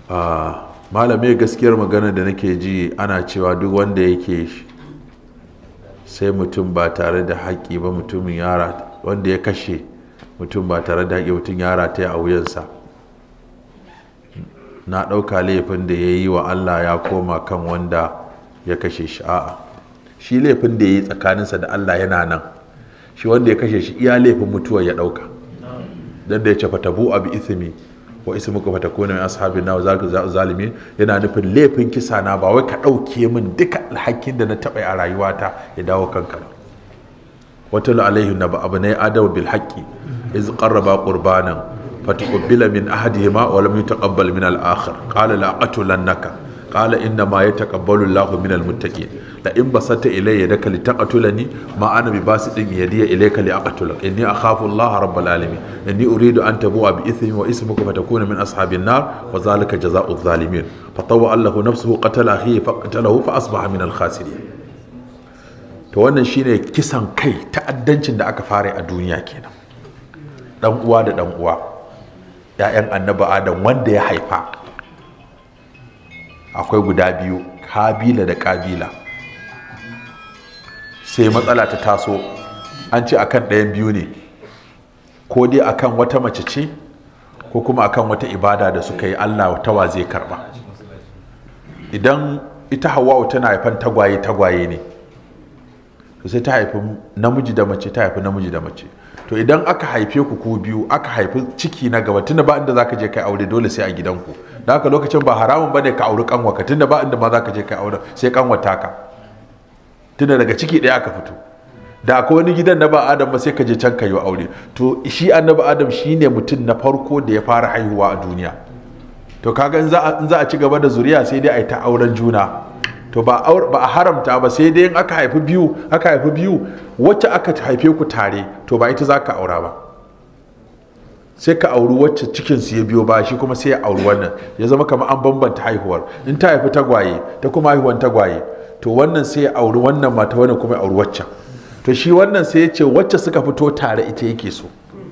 malamai gaskiyar magana da nake ji ana cewa duk wanda yake sai mutum ba tare da haƙƙi ba mutumin yara wanda ya kashe mutum ba tare da haƙƙi mutum yara ta a wuyansa na ɗauka laifin da ya yi wa allah ya koma kan wanda ya kashe shi a'a shi laifin da ya yi tsakaninsa da allah yana nan shi wanda ya kashe shi iya laifin mutuwar ya ɗauka don da ya ce fatabu abu ismi wa ismuka fatakuna min ashabin nar zaka zalimi yana nufin laifin kisa na ba wai ka ɗauke min duka alhakin da na taɓa a rayuwata ya dawo kanka ba watalu alaihi naba abnai adam bil haqqi iz qarraba qurbanan fataqabbala min ahadihima wa lam yutaqabbal min al akhar qala la aqtulannaka qala inna ma yataqabbalu Allahu min al muttaqin la in basata ilayya yadaka litaqtulani ma ana bi basidin yadiya ilayka li aqtulak inni akhafu Allah rabbal alamin inni uridu an tabu'a bi ithmi wa ismuka fatakuna min ashabin nar wa zalika jazaa'u adh-dhalimin fatawwa Allahu nafsuhu qatala akhihi faqatalahu fa asbaha min al-khasirin to wannan shine kisan kai ta'addancin da aka fara a duniya kenan dan uwa da dan uwa ya'yan annabi adam wanda ya haifa akwai guda biyu kabila da kabila sai matsala ta taso an ce akan ɗayan biyu ne ko dai akan wata mace ce ko kuma akan wata ibada da suka yi allah tawa zai karba idan ita hawa'u tana haifan tagwaye tagwaye ne to sai ta haifi namiji da mace ta haifi namiji da mace to idan aka haife ku ku biyu aka haifi ciki na gaba tunda ba inda zaka je kai aure dole sai a gidanku da haka lokacin ba haramun bane ka auri kanwa ka tunda ba inda ma zaka je kai aure sai kanwa taka tunda daga ciki ɗaya aka fito da akwai wani gidan na ba adam ba sai ka je can ka yi aure to shi annabi adam shine mutum na farko da ya fara haihuwa a duniya to kaga in za a ci gaba da zuriya sai dai a yi ta auren juna to ba a haramta ba sai dai in aka haifi biyu aka haifi biyu wacce aka haife ku tare to ba ita za ka aura ba sai ka auri wacce cikin su ya biyo ba shi kuma sai ya auri wannan ya zama kamar an bambanta haihuwar in ta haifi tagwaye ta kuma haihuwan tagwaye to wannan sai ya auri wannan mata wannan kuma ya auri waccan to shi wannan sai ya ce wacce suka fito tare ita yake so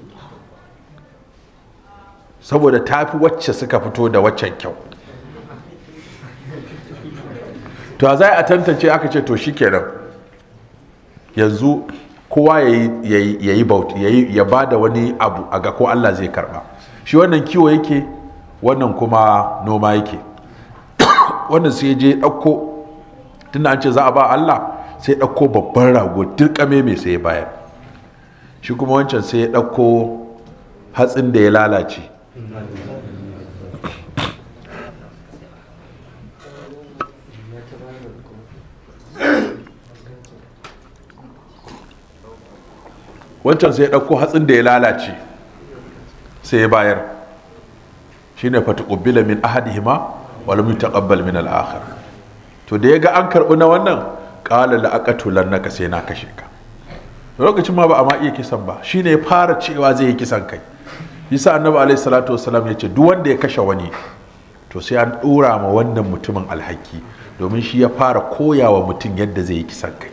saboda ta fi wacce suka fito da waccan kyau to za a tantance aka ce to shikenan yanzu kowa ya yi bauti ya ba da wani abu a ga ko Allah zai karba shi wannan kiwo yake wannan kuma noma yake wannan sai je ɗauko tunda an ce za a ba Allah sai ɗauko babban rago dirkame mai sai ya bayar shi kuma wancan sai ya ɗauko hatsin da ya lalace wancan sai ya ɗauko hatsin da ya lalace sai ya bayar shi ne fataƙubbila min ahadihima wal mutaqabbal min al-akhar to da ya ga an karɓi na wannan ƙala la'aqatulan naka sai na kashe ka lokacin ma ba a ma iya kisan ba shine ya fara cewa zai yi kisan kai yasa annabi alaihi salatu wasalam ya ce duk wanda ya kashe wani to sai an ɗora ma wannan mutumin alhaki domin shi ya fara koyawa mutum yadda zai yi kisan kai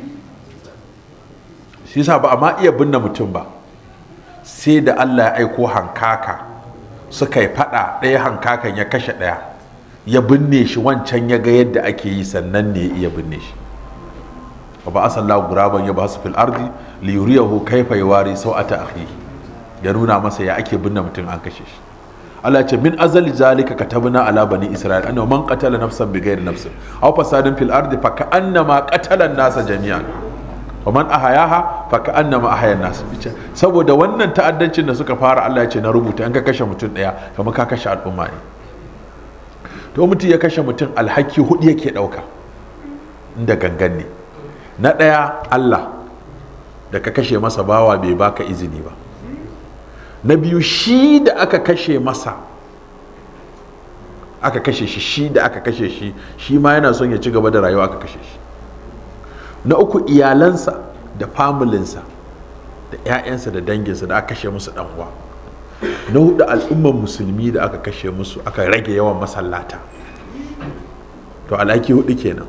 shi yasa ba a ma iya binne mutum ba sai da Allah ya aiko hankaka suka yi fada ɗaya hankakan ya kashe ɗaya ya binne shi wancan ya ga yadda ake yi sannan ne ya iya binne shi wa ba asalla guraban ya ba su fil ardi li yuriyahu kaifa yawari sau'ata akhihi ya nuna masa ya ake binne mutum an kashe shi Allah ce min azali zalika katabna ala bani isra'il annahu man qatala nafsan bighairi nafsin aw fasadin fil ardi fa ka'annama qatala an-nasa jami'an wa man ahayaha fa ka'annama ahaya an-nas saboda wannan ta'addancin da suka fara Allah ya ce na rubuta in ka kashe mutum daya kamar ka kashe al'umma ne to mutum ya kashe mutum alhaki hudu yake dauka inda gangan ne na daya Allah da ka kashe masa bawa bai baka izini ba na biyu shi da aka kashe masa aka kashe shi shi da aka kashe shi shi ma yana son ya ci gaba da rayuwa aka kashe shi na uku iyalansa da familinsa da 'ya'yansa da danginsa da aka kashe musu dan uwa na hudu al'ummar musulmi da aka kashe musu aka rage yawan masallata to alhaki hudu kenan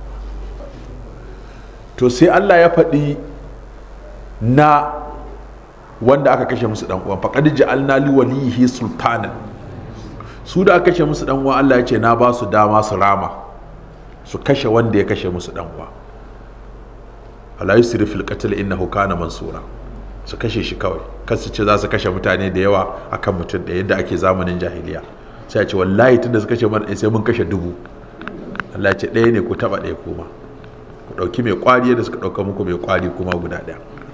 to sai allah ya faɗi na wanda aka kashe musu dan uwan faqad ja'alna li walihi sultanan su da aka kashe musu dan uwa Allah ya ce na ba su dama su rama su kashe wanda ya kashe musu dan uwa ala yusri fil qatl innahu kana mansura su kashe shi kawai kan su ce za su kashe mutane da yawa akan mutum da yadda ake zamanin jahiliya sai a ce wallahi tunda su kashe mana sai mun kashe dubu Allah ya ce ɗaya ne ku taba ɗaya kuma ku ɗauki mai kwari yadda suka ɗauka muku mai kwari kuma guda ɗaya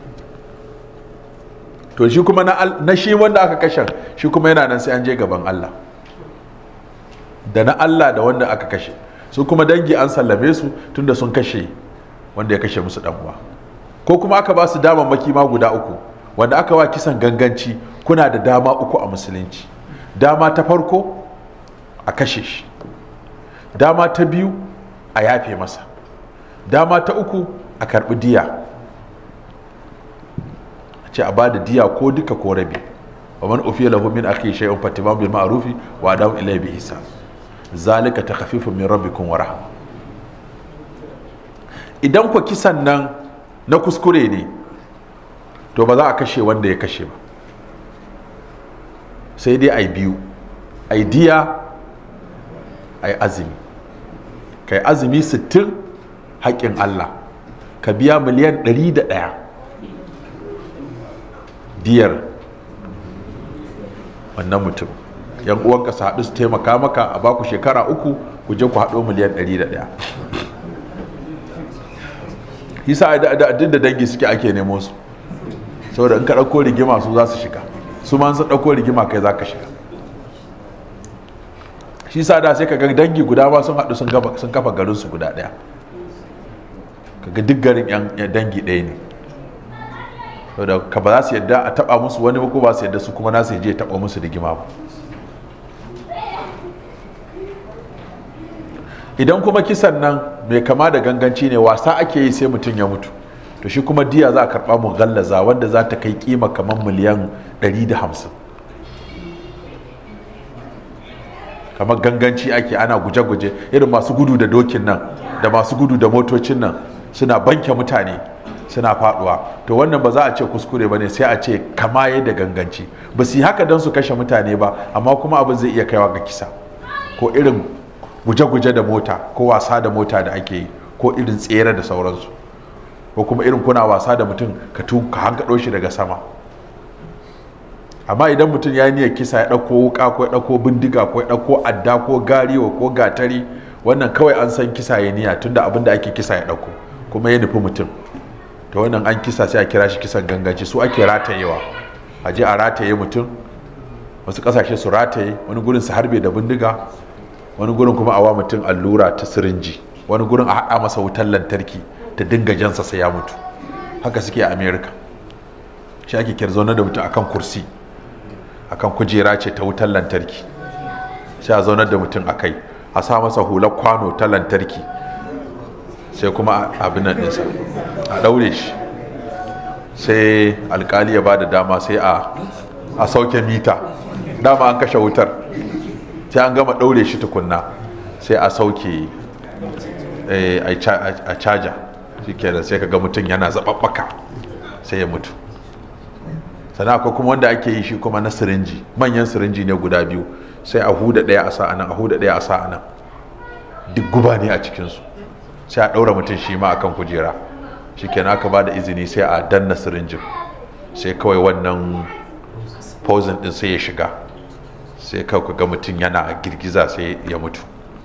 to shi kuma na shi wanda aka kashe shi kuma yana nan sai an je gaban Allah da na Allah da wanda aka kashe su kuma dangi an sallame su tunda sun kashe wanda ya kashe musu uwa ko kuma aka ba su damammaki ma guda uku wanda aka wa kisan ganganci kuna da dama uku a musulunci dama ta farko a kashe shi dama ta biyu a yafe masa dama ta uku a karbi diya a ce a ba da diya ko duka ko rabi wa man ufiya lahu min akhi shay'un fatimam bil ma'rufi wa adamu ilayhi bi ihsan zalika takhfifun min rabbikum wa rahma idan ku kisan nan na kuskure ne to ba za a kashe wanda ya kashe ba sai dai ai biyu ai diya ai azumi kai azumi 60 haƙƙin Allah ka biya miliyan 101 diyar wannan mutum yan uwanka su haɗu su taimaka maka a baku shekara uku ku je ku haɗo miliyan 101 yasa da duk da dangi suke ake nemo su saboda in ka ɗauko rigima su za su shiga su ma sun ɗauko rigima kai za ka shiga shi sa da sai ka ga dangi guda ma sun haɗu sun kafa garin su guda ɗaya kaga duk garin yan dangi ɗaya ne saboda ka ba za su yadda a taɓa musu wani ba ko ba su yadda su kuma nasu je taɓa musu rigima ba idan kuma kisan nan mai kama da ganganci ne wasa ake yi sai mutum ya mutu to shi kuma diya za a karɓa mu gallaza wanda za ta kai kima kamar miliyan 150 kamar ganganci ake ana guje-guje irin masu gudu da dokin nan da masu gudu da motocin nan suna banke mutane suna faduwa to wannan ba za a ce kuskure ba ne sai a ce kama da ganganci ba su yi haka don su kashe mutane ba amma kuma abin zai iya kaiwa ga kisa ko irin guje-guje da mota ko wasa da mota da ake yi ko irin tsere da sauransu ko kuma irin kuna wasa da mutum ka ka hankaɗo shi daga sama amma idan mutum ya niyyar kisa ya ɗauko wuka ko ya ɗauko bindiga ko ya ɗauko adda ko gariwa ko gatari wannan kawai an san kisa ya niyya tunda abin da ake kisa ya ɗauko kuma ya nufi mutum to wannan an kisa sai a kira shi kisan ganganci su ake ratayewa a je a rataye mutum wasu ƙasashe su rataye wani gurin su harbe da bindiga wani gurin kuma a wa mutum allura ta sirinji wani gurin a haɗa masa wutar lantarki ta dinga jansa sai ya mutu haka suke a america shi ake kyar zaune da mutum akan kursi akan kujera ce ta wutar lantarki sai a zaunar da mutum a kai a sa masa hular kwano ta lantarki sai kuma abin nan ɗinsa a ɗaure shi sai alkali ya ba da dama sai a sauke mita dama an kashe wutar sai an gama ɗaure shi tukunna sai a sauke a caja shi kenan sai ka ga mutum yana zaɓaɓɓaka sai ya mutu sannan akwai kuma wanda ake yi shi kuma na sirinji manyan sirinji ne guda biyu sai a huda ɗaya a sa'anan a huda ɗaya a sa'anan duk guba ne a cikinsu sai a ɗaura mutum shi ma akan kujera shi kenan aka ba da izini sai a danna sirinjin sai kawai wannan pozin ɗin sai ya shiga sai kawai ga mutum yana girgiza sai ya mutu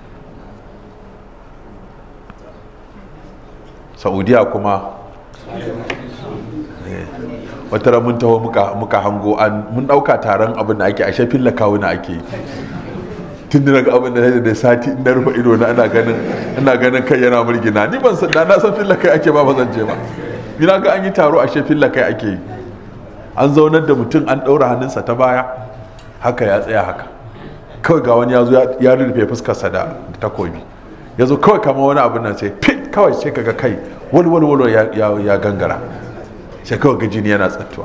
saudiya kuma wata mun taho muka hango an mun dauka taron abin da ake a shafin lakawuna ake tun daga abin da da sati na rufe ido na ana ganin ina ganin kai yana murgina ni ban san na san filla kai ake ba ba zan je ba ni na ga an yi taro a shafin lakai ake yi an zaunar da mutum an daura hannunsa ta baya haka ya tsaya haka kawai ga wani ya zo ya rufe fuskarsa da takobi ya zo kawai kama wani abin nan sai fit kawai sai kaga kai wani wani wani ya gangara sai kawai ga jini yana tsattuwa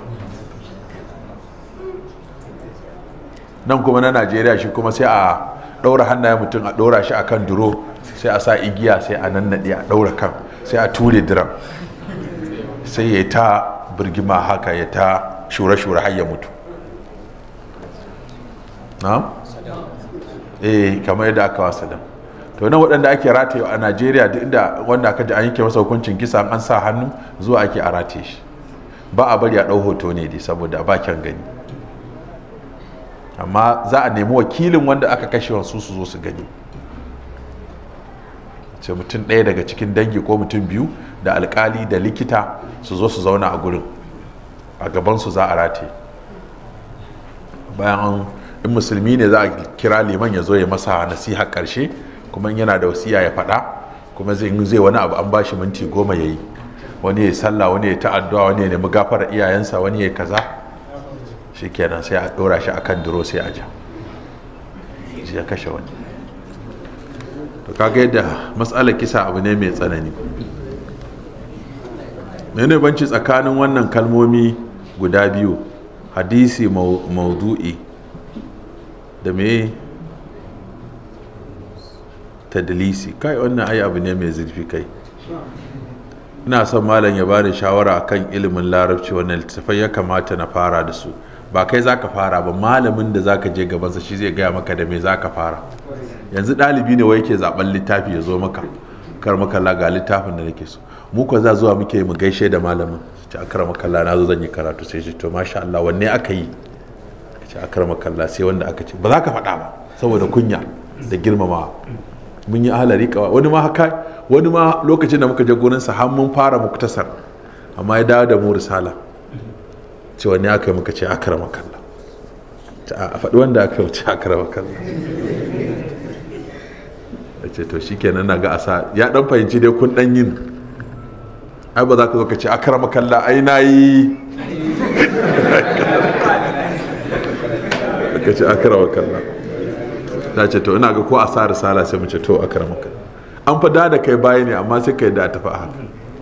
nan kuma na najeriya shi kuma sai a ɗaura hannayen mutum a ɗaura shi akan duro sai a sa igiya sai a nannaɗe a ɗaura kan sai a ture diram sai ya ta birgima haka ya ta shure-shure har ya mutu na'am eh kamar yadda aka wasa da to nan waɗanda ake rataye a najeriya duk inda wanda aka ji an yanke masa hukuncin kisa an sa hannu zuwa ake a rataye shi ba a bari a ɗau hoto ne dai saboda ba kyan gani amma za a nemi wakilin wanda aka kashe wasu su zo su gani ce mutum ɗaya daga cikin dangi ko mutum biyu da alkali da likita su zo su zauna a gurin a gabansu za a rataye bayan in musulmi ne za a kira liman ya zo ya masa nasiha ƙarshe kuma yana da wasiya ya faɗa kuma zai zai wani abu an bashi minti goma ya yi wani ya sallah wani ya ta'addu'a wani ya nemi gafara iyayensa wani ya kaza shikenan sai a ɗora shi akan duro sai a ja ya kashe wani to kaga yadda matsalar kisa abu ne mai tsanani mene banci tsakanin wannan kalmomi guda biyu hadisi maudu'i da me tadlisi kai wannan ai abu ne mai zurfi kai ina son malam ya bani shawara akan ilimin larabci wannan littattafai ya kamata na fara da su ba kai zaka fara ba malamin da zaka je gabansa shi zai gaya maka da me zaka fara yanzu ɗalibi ne wai yake zaben littafi ya zo maka kar maka ga littafin da nake so mu ko za zuwa muke mu gaishe da malamin ce akara makalla na zo zan yi karatu sai ce to masha Allah wanne aka yi ce akara makalla sai wanda aka ce ba za ka faɗa ba saboda kunya da girmamawa mun yi ahalari kawa wani ma haka wani ma lokacin da muka je gurin sa har mun fara muktasar amma ya dawo da mu risala ce wanne aka yi muka ce akara makalla a faɗi wanda aka yi ce akara makalla ya ce to shikenan na ga asa ya dan fahimci dai kun dan yin ai ba za ka zo ka ce akara makalla ai na yi ka ce akara makalla ta ce to ina ga ko a sa risala sai mu ce to akara makalla an fada da kai baya ne amma sai kai da tafi a haka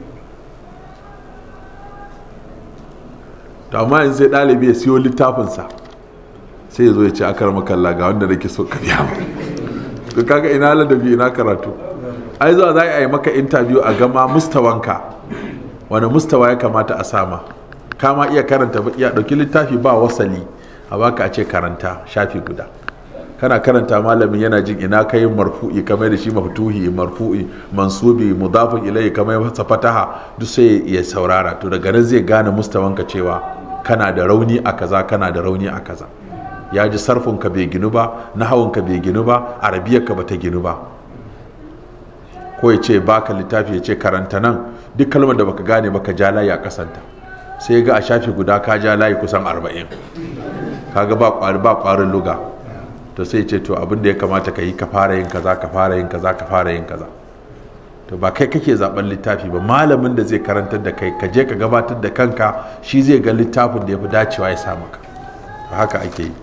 to amma yanzu sai ɗalibi ya siyo littafinsa sai ya zo ya ce akara makalla ga wanda nake so ka biya to kaga ina ladabi ina karatu ai zuwa za a yi maka interview a gama mustawanka wani mustawa ya kamata a sama kama iya karanta iya dauki littafi ba wasali a baka a ce karanta shafi guda kana karanta malamin yana jin ina kai marfu'i kamar da shi maftuhi marfu'i mansubi mudafin ilayhi kamar masa fataha duk sai ya saurara to daga nan zai gane mustawanka cewa kana da rauni a kaza kana da rauni a kaza ya ji sarfinka bai ginu ba nahawunka bai ginu ba arabiyarka ba ta ginu ba ko ya ce baka littafi ya ce karanta nan duk kalmar da baka gane baka ja layi a kasanta sai ga a shafi guda ka ja layi kusan arba'in kaga ba kwari ba kwarin luga to sai ce to abin da ya kamata ka yi ka fara yin kaza ka fara yin kaza ka fara yin kaza to ba kai kake zaben littafi ba malamin da zai karantar da kai ka je ka gabatar da kanka shi zai ga littafin da ya fi dacewa ya sa maka haka ake yi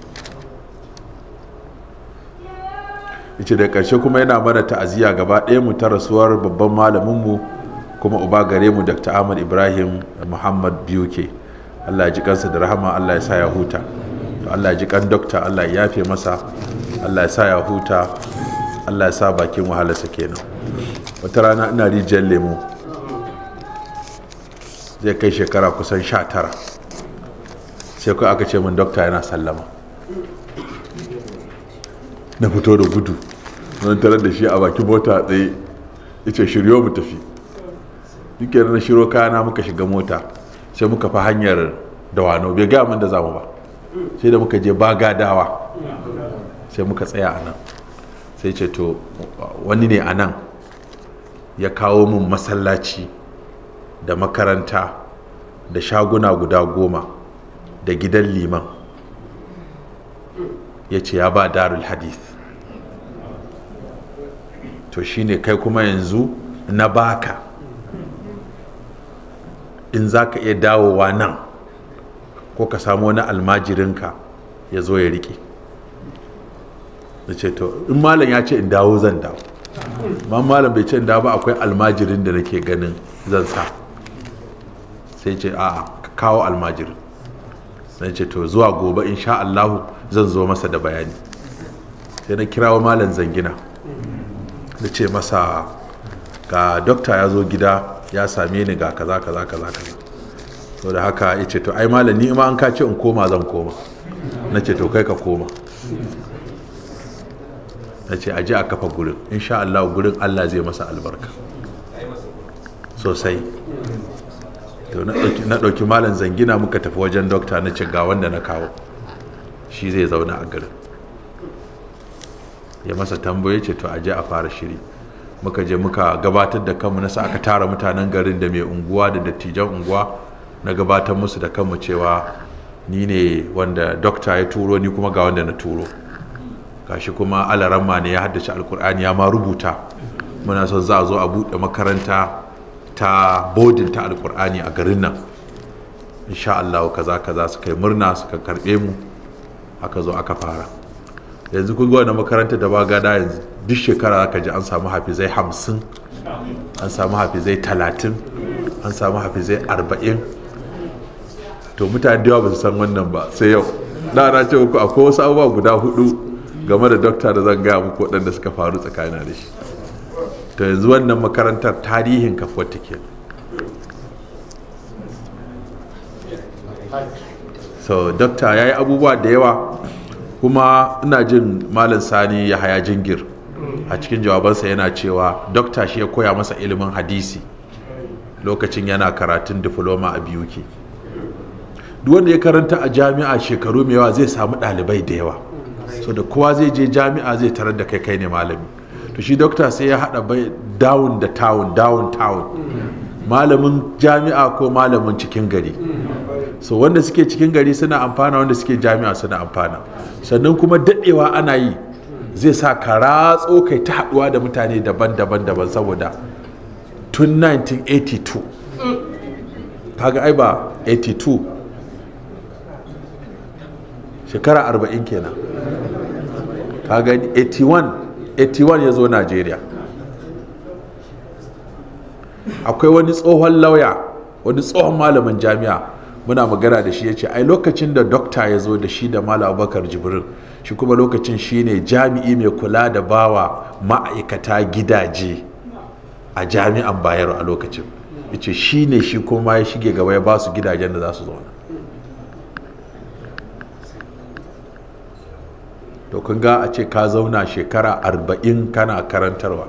yace da ƙarshe kuma yana mana ta'aziyya gaba ɗaya mu ta rasuwar babban malaminmu kuma uba gare mu dr ahmad ibrahim muhammad biuke allah ya ji kansa da rahama allah ya sa ya huta allah ya ji kan dokta allah ya yafe masa allah ya sa ya huta allah ya sa bakin wahalarsa kenan wata rana ina rijiyar lemo zai kai shekara kusan sha tara sai kai aka ce min dokta yana sallama na fito da gudu wani tarar da shi a bakin mota tsaye ita shiryo mu tafi duke na shiro kayana muka shiga mota sai muka fa hanyar dawano bai gaya min da zamu ba sai da muka je baga dawa sai muka tsaya a nan sai ce to wani ne a nan ya kawo min masallaci da makaranta da shaguna guda goma da gidan liman ya ce ya ba darul hadith to shine kai kuma yanzu na baka in za ka iya dawowa nan ko ka samu wani almajirinka ya zo ya rike da ce to in malam ya ce in dawo zan dawo ma malam bai ce in dawo ba akwai almajirin da nake ganin zan sa sai ce a kawo almajirin sai ce to zuwa gobe insha Allahu zan zo masa da bayani sai na kirawo malam zangina da ce masa ga dokta ya zo gida ya same ni ga kaza kaza kaza kaza to da haka ya ce to ai malam ni ma an ka ce in koma zan koma na ce to kai ka koma na ce aje a kafa gurin insha Allah gurin Allah zai masa albarka sosai to na ɗauki malam zangina muka tafi wajen dokta na ce ga wanda na kawo shi zai zauna a garin ya masa tambaye ce to aje a fara shiri muka je muka gabatar da kanmu na sa aka tara mutanen garin da mai unguwa da dattijan unguwa na gabatar musu da kanmu cewa ni ne wanda dokta ya turo ni kuma ga wanda na turo gashi kuma alaramma ne ya haddace alkur'ani ya ma rubuta muna son za a zo a buɗe makaranta ta bodin ta alkur'ani a garin nan insha Allah kaza kaza suka yi murna suka karɓe mu aka zo aka fara yanzu kun ga wannan makaranta da ba gada yanzu duk shekara aka ji an samu hafizai hamsin an samu hafizai talatin an samu hafizai arba'in to mutane da yawa ba su san wannan ba sai yau na na ce muku akwai wasu abubuwa guda hudu game da dokta da zan gaya muku waɗanda suka faru tsakanin da shi to yanzu wannan makarantar tarihin kafuwar take so dokta ya yi abubuwa da yawa kuma ina jin malam sani ya haya jingir a cikin jawabansa yana cewa dokta shi ya koya masa ilimin hadisi lokacin yana karatun difloma a biyu ke duk wanda ya karanta a jami'a shekaru mai yawa zai samu ɗalibai da yawa so da kowa zai je jami'a zai tarar da kai kai ne malami to shi dokta sai ya haɗa bai down da town down town malamin jami'a ko malamin cikin gari so wanda suke cikin gari suna amfana wanda suke jami'a suna amfana sannan kuma daɗewa ana yi zai sa ka ratso kai ta haɗuwa da mutane daban-daban daban saboda tun 1982 kaga ai ba 82 shekara 40 kenan kaga 81 81 ya zo najeriya akwai wani tsohon lauya wani tsohon malamin jami'a muna magana da shi ya ce ai lokacin da dokta ya zo da shi da malam abubakar jibrin shi kuma lokacin shi ne jami'i mai kula da bawa ma'aikata gidaje a jami'an bayero a lokacin ya ce shi ne shi kuma ya shige gaba ya ba su gidajen da za su zauna to kun ga a ce ka zauna shekara arba'in kana karantarwa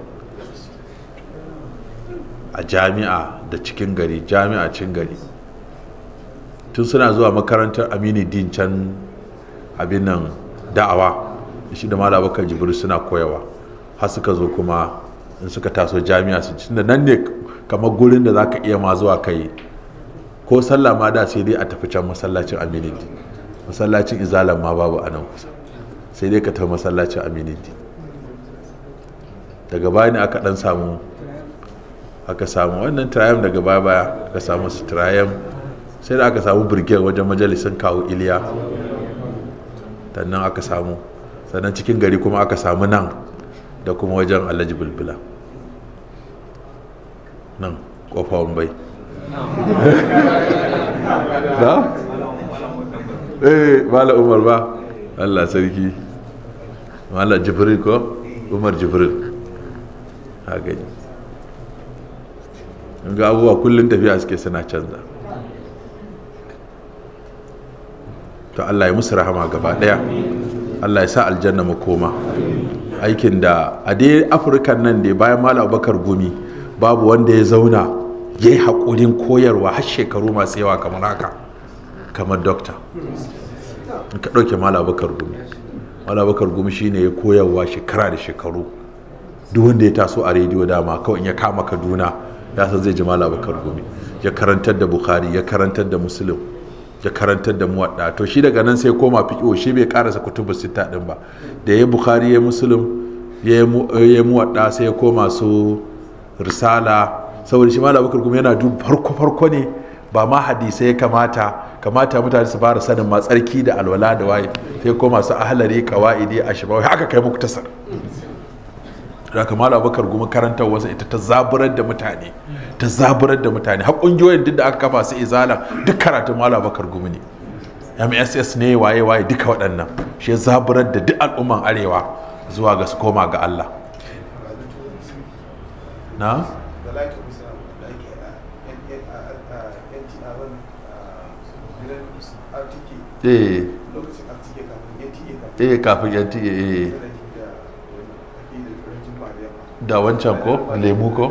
a jami'a da cikin gari jami'a cin gari tun suna zuwa makarantar amini din can abin nan da'awa shi da mala bakar jibril suna koyawa har suka zo kuma in suka taso jami'a su ci da nan ne kamar gurin da za ka iya ma zuwa kai ko sallah ma da sai dai a tafi can masallacin amini din masallacin izalan ma babu a nan kusa sai dai ka tafi masallacin amini din daga baya ne aka dan samu aka samu wannan triumph daga baya baya aka samu su triumph sai da aka samu birgiyar wajen majalisun kawo iliya sannan aka samu sannan cikin gari kuma aka samu nan da kuma wajen alhaji bulbula nan kofa bai da? eh mala umar ba allah sarki mala jibril ko umar jibril ha gani ga abubuwa kullum tafiya suke suna canza to Allah ya musu rahama gaba daya Allah ya sa aljanna mu koma aikin da a dai afirkan nan da bayan malam abubakar gumi babu wanda ya zauna ya yi haƙurin koyarwa har shekaru masu yawa kamar haka kamar dokta in ka ɗauke malam abubakar gumi malam abubakar gumi shine ya koyarwa shekara da shekaru duk wanda ya taso a rediyo dama kawai in ya kama kaduna ya san zai ji malam abubakar gumi ya karantar da bukhari ya karantar da muslim ya karantar da muwadda to shi daga nan sai koma fiƙo shi bai karasa kutubu sita din ba da ya bukhari ya muslim ya yi muwadda sai ya koma su risala saboda shi malam abubakar kuma yana duk farko farko ne ba ma hadisai ya kamata kamata mutane su fara sanin ma tsarki da alwala da waye sai koma su ahlari qawaidi ashbawi haka kai muku tasar da kamar abubakar gumi karantar wasu ita ta zaburar da mutane ta zaburar da mutane har ƙungiyoyin duk da aka kafa su izala duk karatun malam abubakar gumi ne mss ne waye waye duka waɗannan shi ya zaburar da duk al'umman arewa zuwa ga su koma ga allah na eh eh kafin yanti eh da wancan ko lemu ko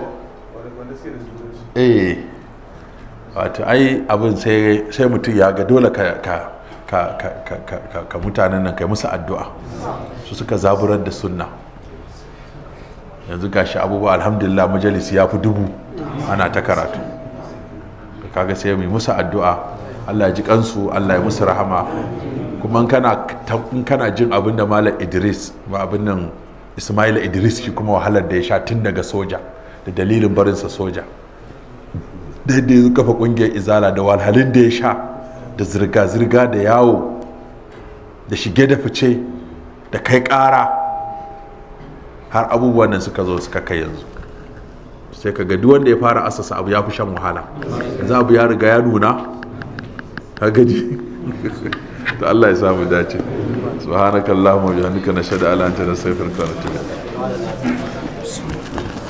eh wato ai abin sai sai mutum ya ga dole ka ka ka ka ka ka, ka, ka mutanen nan kai musu addu'a su suka zaburar da sunna yanzu gashi abubuwa alhamdulillah majalisi ya fi dubu ana ta karatu kaga sai mu yi musu addu'a Allah ya ji kansu Allah ya musu rahama kuma in kana in kana jin abin da Malam Idris ba abin nan Ismail Idris shi kuma wahalar da ya sha tun daga soja da dalilin barinsa soja da yadda ya kafa kungiyar izala da walhalin da ya sha da zirga-zirga da yawo da shige da fice da kai ƙara har abubuwan nan suka zo suka kai yanzu sai ka ga duk wanda ya fara asasa abu ya fi shan wahala yanzu abu ya riga ya nuna ka gaji to Allah ya samu dace subhanakallahumma wa bihamdika nashhadu an la ilaha illa anta nastaghfiruka wa natubu